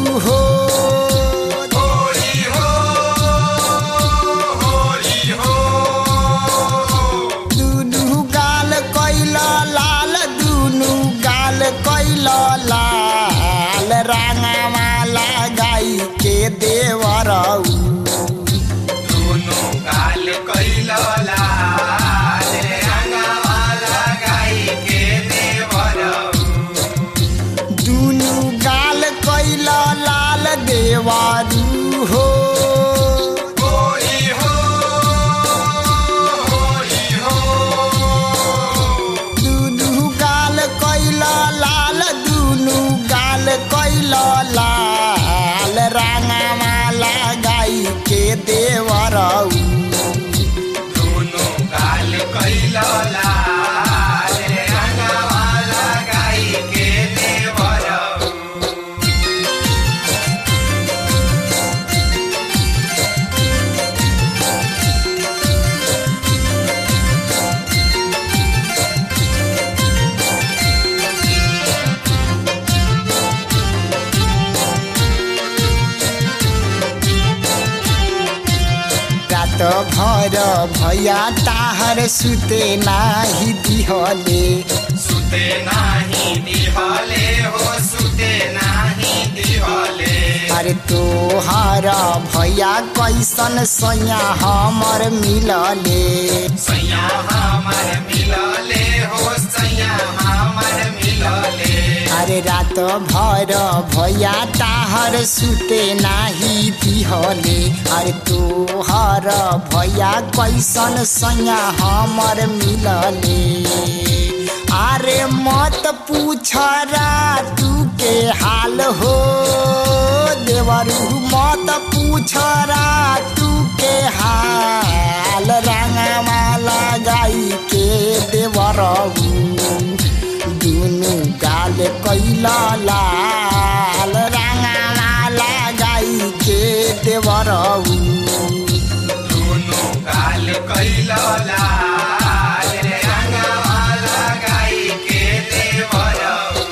हो होली हो होली हो दुनु गाल कैल लाल दुनु गाल कैल लाल रांगामाला गाई के देवरऊ दोनों गाल कैल लाल रंगवाला गाई के देवरऊ दुनु गाल कैल लाल देवारू हो होली हो होली हो दुनु गाल कैल लाल दुनु गाल कैल लाल रांगामाला गाई के देवरऊ दोनों गाल कैल लाल रंगवाला गाई के देवरऊ रात भर भैया ताहर सुते नाही दिहले सुते नाही दिहले हो सुते नाही दिहले अरे तोहर भैया कैसन सैया हमर मिलले सैया हमर मिलले हो सैया हमर मिलले अरे रात भर भैया ताहर सुते नाही दिहले अरे तोहर भैया कैसन सैया हमर मिलले अरे मत पूछ तू के हाल हो देवरू मत पूछ तू के हाल रंगमाला गाई के देवरऊ दुनु गाल कैला लाल रंगमाला गाई के देवरऊ दोनों गाल कैल लाल रंगवाला गाई के देवरऊ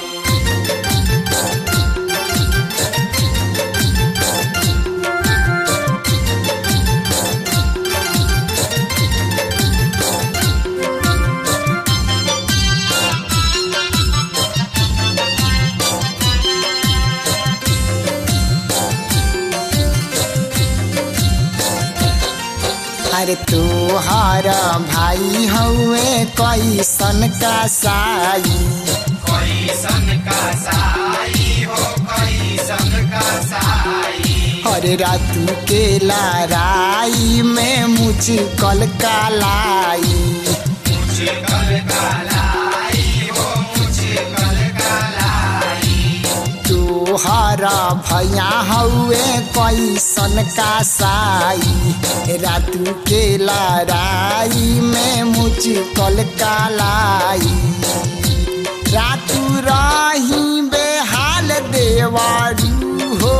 अरे तोहार भाई हउए कैसन का साई कैसन का साई हो कैसन का साई अरे रातू के लड़ाई में मुझकल कालाई मुझे कल कालाई हो मुझे कल कालाई तोहर भैया हउए कैसन का साई रातू के लड़ाई में मुझकल कालाई रातू रही बेहाल देवारू हो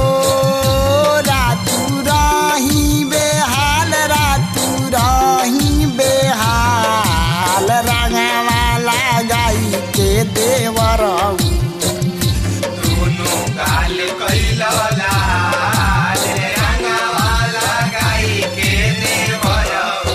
रातू रही बेहाल रातू रही बेहाल रंगवाला गाई के देवरऊ दोनों गाल कैल लाल रंगवाला गाई के देवरऊ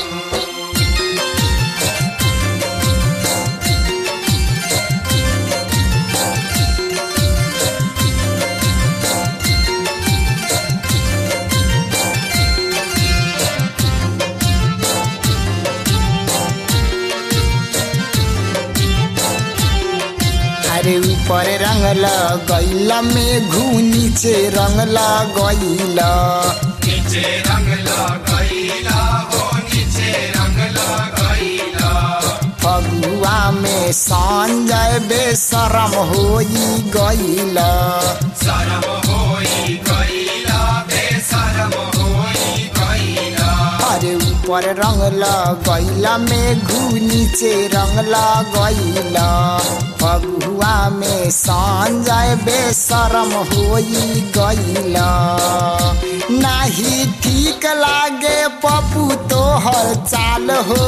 अरे ऊपर रंग लगैला में घू नीचे रंग लगैला नीचे रंग लगैला हो नीचे रंग लगैला फगुआ में संजय बेशरम होई गैला शरम होई गैला बेशरम होई गैला अरे ऊपर ऊपर रंग लगैला मेघू नीचे रंग लगैला फगुआ में संजय बेशरम होई गैला नाही ठीक लागे पप्पू तोहर चाल हो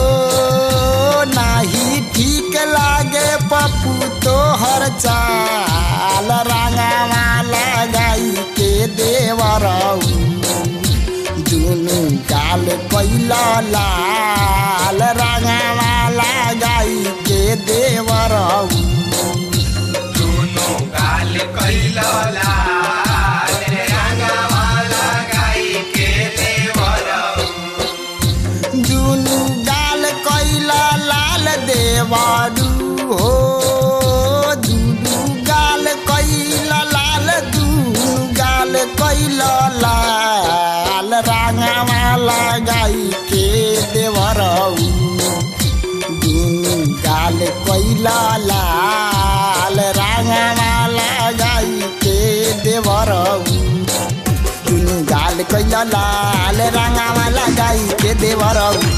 नाही ठीक लागे पप्पू तोहर चाल रंगवा लगाई के देवरऊ दुनु गाल कैला लाल रंगवा लगाई के देवरऊ दुनो गाल कैला लाल रंगवा लगाई के देवरऊ दुनु गाल कैला लाल देवारू हो दुनु गाल कैला लाल दुनु गाल कैला लाल रांगावा लगाई के देवरऊ दुनु गाल कैला लाल रांगावा लगाई के देवरऊ दुनु गाल कैला लाल रांगावा लगाई के देवरऊ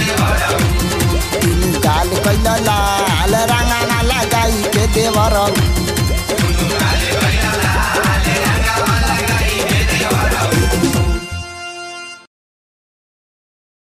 दुनु गाल कैला लाल रांगावा लगाई के देवरऊ